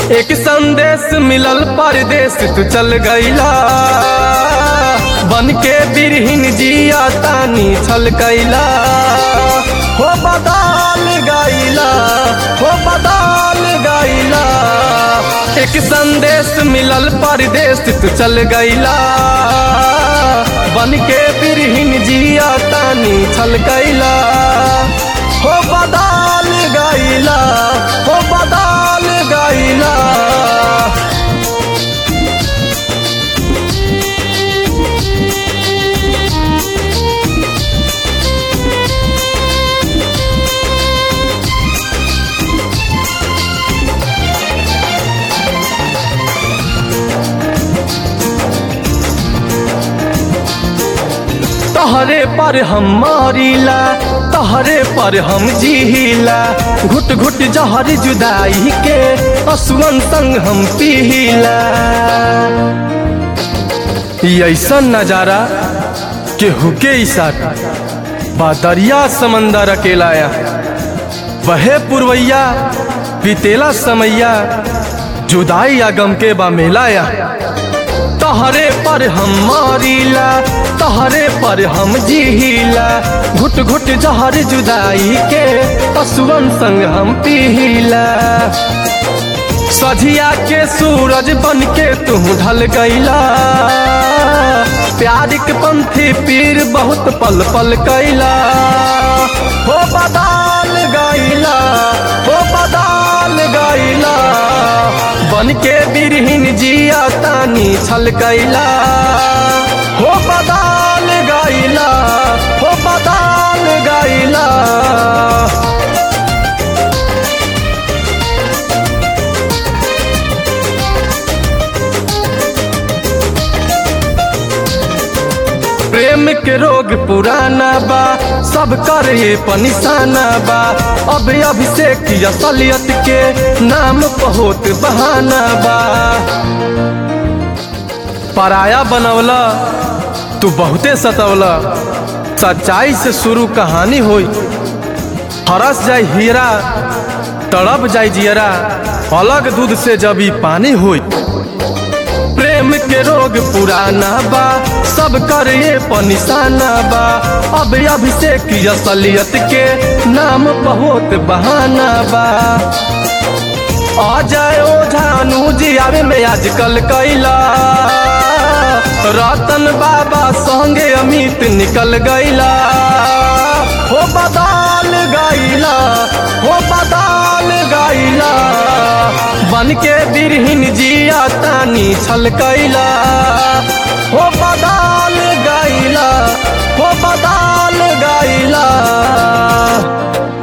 एक संदेश मिलल परदेश तू चल गईला बन के बिरहिन जिया तानी छल कैला हो बदाल गईला हो बदाल गईला एक संदेश मिलल परदेश तू चल गईला बन के बिरहिन जिया तानी छल कैला हो बदाल गईला हो बदाल गईला तहरे पर हम मारिला तहरे पर हम जीला घुट घुट जहर जुदाई के असुअन संग हम पीला ई ऐसन नजारा केहू के इशारा बा दरिया समंदर अकेलाया बहे पुरवैया बीतेला समैया जुदाई आ गम के बा मेलाया तहरे पर हम मारिला तहरे पर हम जीला घुट घुट जहर जुदाई के पशुअन संग हम पीला सझिया के सूरज बन के तू ढल गईला प्यार के पंथी पीर बहुत पल पल कैला हो बदाल गईला हो बदाल गईला बन के बिरहिन जिया तानी छल कैला हो बदाल गईला हो बदाल गईला प्रेम के रोग पुराना बा सब कर ये पनिशाना बा अब अभिषेक असलियत के नाम बहुत बहाना बा पराया बनवला तू बहुते सतवला सच्चाई से शुरू कहानी होई हरस जाय हीरा तड़प जाय जियरा अलग दूध से जब ई पानी होई प्रेम के रोग पुराना बा सब कर ये पनिशाना बा अब अभिषेक असलियत के नाम बहुत बहाना बा आ जाए ओ झानू जी आवे में आजकल कैला रतन बाबा संगे अमित निकल गईला हो बदाल गईला हो बदाल गईला बन के बिरहिन जिया तानी छल कैला हो बदाल गईला हो बदाल गईला